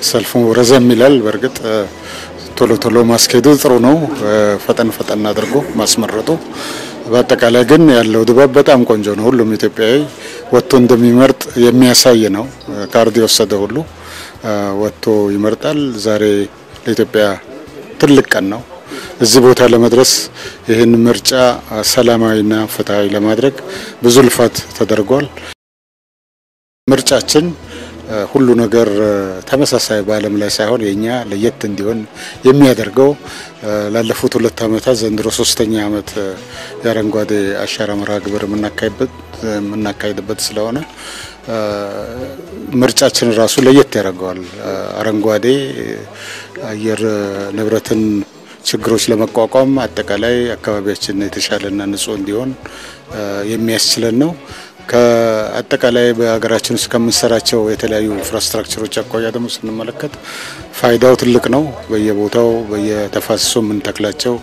ሰልፉ ረዘም ይላል። በእርግጥ ቶሎ ቶሎ ማስኬዱ ጥሩ ነው፣ ፈጠን ፈጠን አድርጎ ማስመረጡ። በአጠቃላይ ግን ያለው ድባብ በጣም ቆንጆ ነው። ሁሉም ኢትዮጵያዊ ወጥቶ እንደሚመርጥ የሚያሳይ ነው። ካርድ የወሰደ ሁሉ ወጥቶ ይመርጣል። ዛሬ ለኢትዮጵያ ትልቅ ቀን ነው። እዚህ ቦታ ለመድረስ ይህን ምርጫ ሰላማዊና ፍትሐዊ ለማድረግ ብዙ ልፋት ተደርጓል። ምርጫችን ሁሉ ነገር ተመሳሳይ በዓለም ላይ ሳይሆን የኛ ለየት እንዲሆን የሚያደርገው ላለፉት ሁለት ዓመታት ዘንድሮ ሶስተኛ ዓመት የአረንጓዴ አሻራ መርሃ ግብር የምናካሄድበት ስለሆነ ምርጫችን ራሱ ለየት ያደርገዋል። አረንጓዴ አየር ንብረትን ችግሮች ለመቋቋም አጠቃላይ አካባቢያችን የተሻለና ንጹህ እንዲሆን የሚያስችለን ነው። ከአጠቃላይ በሀገራችን ውስጥ ከምንሰራቸው የተለያዩ ኢንፍራስትራክቸሮች አኳያ ደግሞ ስንመለከት ፋይዳው ትልቅ ነው። በየቦታው በየተፋሰሱ የምንተክላቸው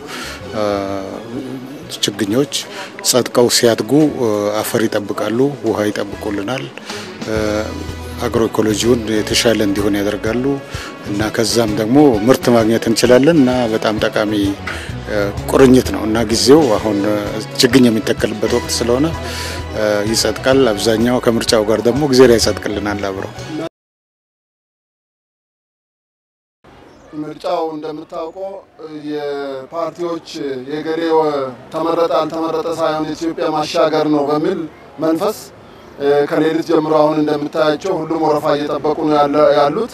ችግኞች ጸድቀው ሲያድጉ አፈር ይጠብቃሉ፣ ውሃ ይጠብቁልናል፣ አግሮ ኢኮሎጂውን የተሻለ እንዲሆን ያደርጋሉ እና ከዛም ደግሞ ምርት ማግኘት እንችላለን እና በጣም ጠቃሚ ቁርኝት ነው እና ጊዜው አሁን ችግኝ የሚተከልበት ወቅት ስለሆነ ይጸድቃል። አብዛኛው ከምርጫው ጋር ደግሞ ጊዜ ላይ ይጸድቅልናል አብረው። ምርጫው እንደምታውቀው የፓርቲዎች የገሌ ተመረጠ አልተመረጠ ሳይሆን የኢትዮጵያ ማሻገር ነው በሚል መንፈስ ከሌሊት ጀምሮ አሁን እንደምታያቸው ሁሉም ወረፋ እየጠበቁ ነው ያሉት።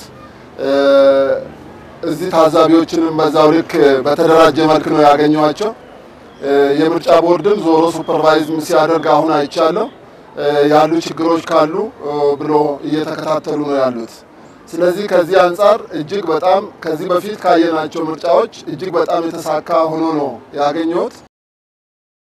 እዚህ ታዛቢዎችንም በዛው ልክ በተደራጀ መልክ ነው ያገኘዋቸው። የምርጫ ቦርድም ዞሮ ሱፐርቫይዝ ሲያደርግ አሁን አይቻለሁ። ያሉ ችግሮች ካሉ ብሎ እየተከታተሉ ነው ያሉት። ስለዚህ ከዚህ አንጻር እጅግ በጣም ከዚህ በፊት ካየናቸው ምርጫዎች እጅግ በጣም የተሳካ ሆኖ ነው ያገኘሁት።